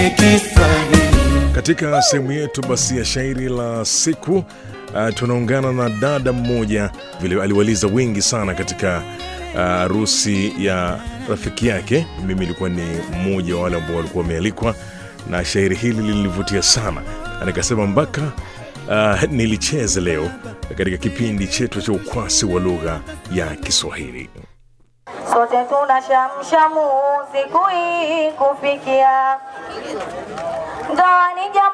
Katika sehemu yetu basi ya shairi la siku uh, tunaungana na dada mmoja vile aliwaliza wengi sana katika harusi uh, ya rafiki yake. Mimi ilikuwa ni mmoja wa wale ambao walikuwa wamealikwa, na shairi hili lilinivutia sana, na nikasema mpaka uh, nilicheze leo katika kipindi chetu cha ukwasi wa lugha ya Kiswahili. Sote tuna shamshamu siku hii kufikia ndoa ni jambo